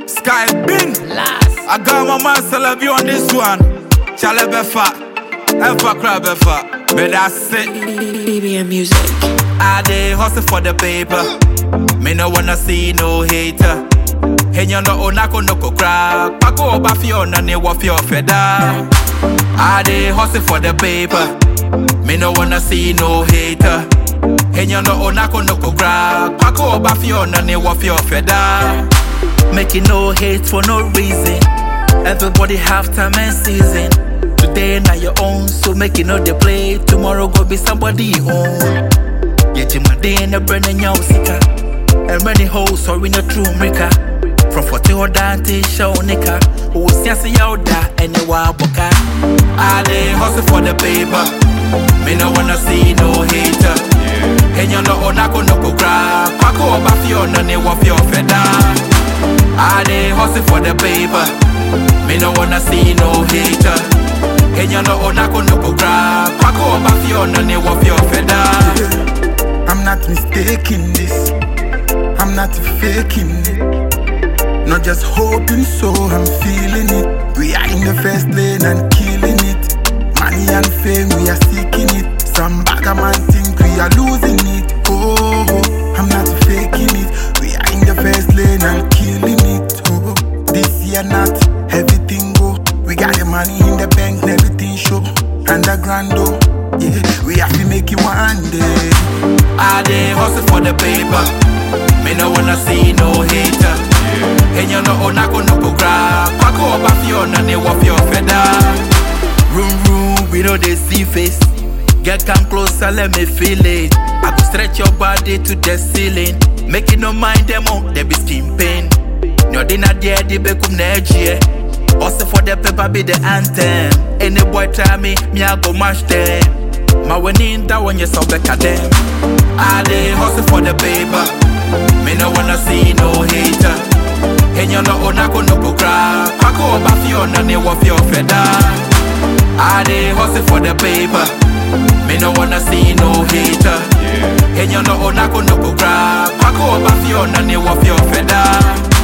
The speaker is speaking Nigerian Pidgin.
Sky Bin. Last. I got my man Celebi on this one. Chale Befa. Efa Crab Befa. But that's it. BBM music. I dey hustle for the paper. Me no wanna see no hater. Henya no onako no ko crack. Pako oba fi ona ne wa fi ofeda. I dey hustle for the paper. Me no wanna see no hater. Henya no onako no ko crack. Pako oba fi ona ne wa fi ofeda. Making no hate for no reason. Everybody have time and season. Today na your own, so make it no dey play. Tomorrow go be somebody own. Yeti made na brand new sika. And many hoes sorry no true maker. From 40 or Dante show nika. Who see see out there anywhere boka. I dey hustle for the paper. Me no wanna see no hater. Enya no onako no ko crack. Pako oba fi ona ne wa fi ofeda. I dey hustle for the paper. Me no wanna see no hater. Enya no onako no ko crack. Pako oba fi ona ne wa fi ofeda. I'm not mistaking this. I'm not faking it. Not just hoping so, I'm feeling it. We are in the first lane and killing it. Money and fame, we are seeking it. Some bagger man think we are losing it. Oh, oh, I'm not faking it. We are in the first lane and killing it. Oh, this year not everything go. We got the money in the bank, and everything show. Underground though, yeah, we have to make it one day. I dey hustle for the paper. Me no wanna see no hater. Enya no onako no ko crack. Pako oba fi ona ne wa fi ofeda. Room room, we know they see face. Get come closer, let me feel it. I go stretch your body to the ceiling. Make it no mind them on, they be skin pain. No dinner there, they be kum next Also for the paper be the anthem. Any boy try me, me I go mash them. My winning that one you so back at them. I dey hustle for the paper. Me no wanna see no hater. Enya no onako no ko crack. Pako oba fi ona ne wa fi ofeda. I dey hustle for the paper. Me no wanna see no hater. Enya no onako no ko crack. Pako oba fi ona ne wa fi ofeda.